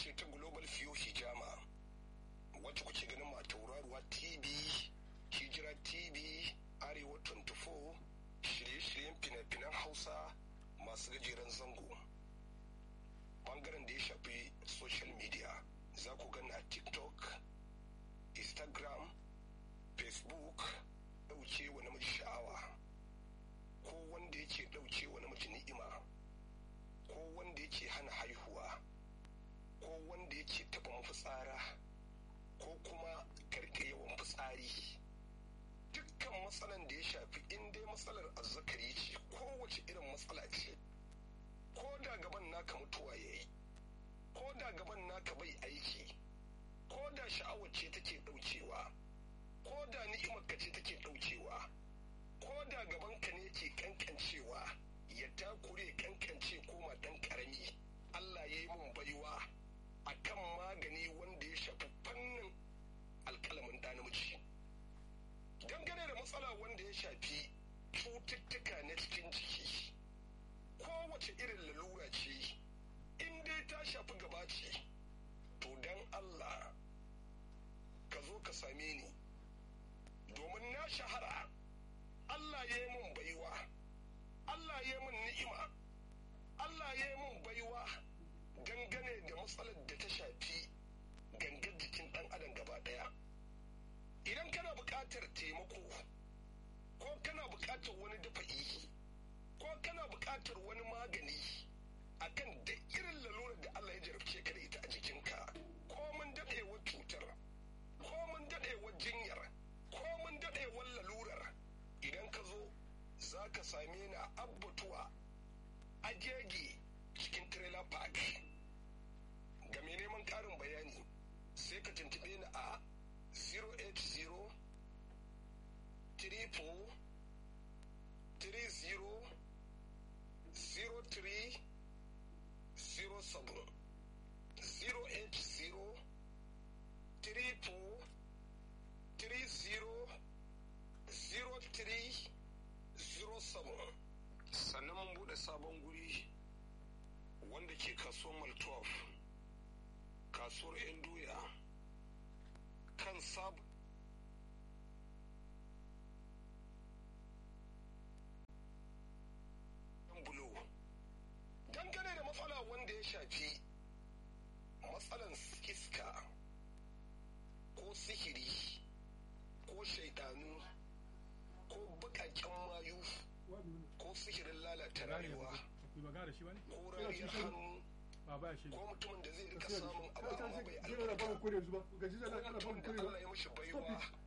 ce ta global fiyo hijama wacce kuke ganin ma tauraruwa tv hijira tv arewa 24 shirye-shiryen fina-finan hausa masu gajeren zango bangaren da ya shafi social media za ku gani a tiktok instagram facebook ɗauke wa namiji sha'awa ko wanda yake ɗauke wa namiji ni'ima ko wanda yake hana haihuwa ko wanda yake taɓa mafitsara ko kuma karka yawan fitsari dukkan matsalan da ya shafi in dai matsalar azzakari ce kowace irin matsala ce ko da gaban naka mutuwa ya yi ko da gaban naka bai aiki ko da sha'awar ce take ɗaukewa ko da ni'imar ka ce take ɗaukewa ko da gaban ka ne ke kankancewa ya takure kankance koma ɗan ƙarami Allah ya yi mun baiwa a kan magani wanda ya shafi fannin alƙalamin ɗa namiji dangane da matsala wanda ya shafi cututtuka na cikin jiki kowace irin lalura ce in dai ta shafi gaba ce to don Allah ka zo ka same ni domin na shahara Allah ya yi mun baiwa Allah ya yi mun ni'ima Allah ya yi mun baiwa dangane da matsalar da ta shafi gangar jikin ɗan adam gaba ɗaya idan kana buƙatar taimako ko kana buƙatar wani dafa'i ko kana buƙatar wani magani akan da irin lalurar da Allah ya jarabce ka da ita a jikinka ko mun daɗewar cutar ko mun daɗewar jinyar ko mun daɗewar lalurar idan ka zo za ka same ni a abbatuwa a jegi cikin trailer park ga mai neman ƙarin bayani sai ka tuntube ni a 080 triple 30 03 07 080 triple 30 03 07 sannan mun bude sabon guri wanda ke kasuwar maltov kasuwar 'yan doya kan sab bulo dangane da matsala wanda ya shafi matsalan iska ko sihiri ko shaidanu ko bukaken mayu ko sihirin lalata rayuwa ko rariyar hannu ko mutumin da zai rika samun abu amma bai albarka ko mutumin da Allah ya mashi baiwa